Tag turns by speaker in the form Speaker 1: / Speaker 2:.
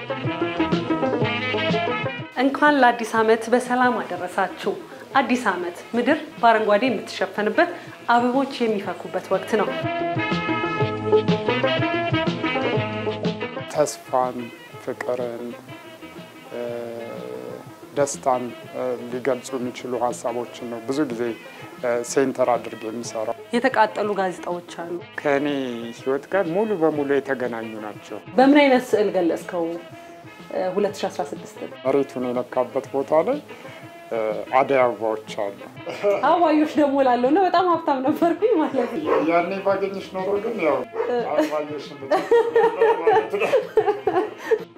Speaker 1: እንኳን ለአዲስ ዓመት በሰላም አደረሳችሁ። አዲስ ዓመት ምድር በአረንጓዴ የምትሸፈንበት አበቦች የሚፈኩበት ወቅት ነው።
Speaker 2: ተስፋን፣ ፍቅርን፣ ደስታን ሊገልጹ የሚችሉ ሀሳቦችን ነው ብዙ ጊዜ ሴንተር አድርጌ የሚሰራው።
Speaker 1: የተቃጠሉ ጋዜጣዎች አሉ።
Speaker 2: ከእኔ ህይወት ጋር ሙሉ በሙሉ የተገናኙ ናቸው።
Speaker 1: በምን አይነት ስዕል ገለጽከው 2016?
Speaker 2: መሬቱን የነካበት ቦታ ላይ አደይ አበባዎች አሉ።
Speaker 1: አበባዮች ደግሞ ላለው እና በጣም ሀብታም ነበርኩኝ ማለት ነው።
Speaker 2: ያኔ ባገኘሽ ኖሮ ግን ያው አበባዮሽ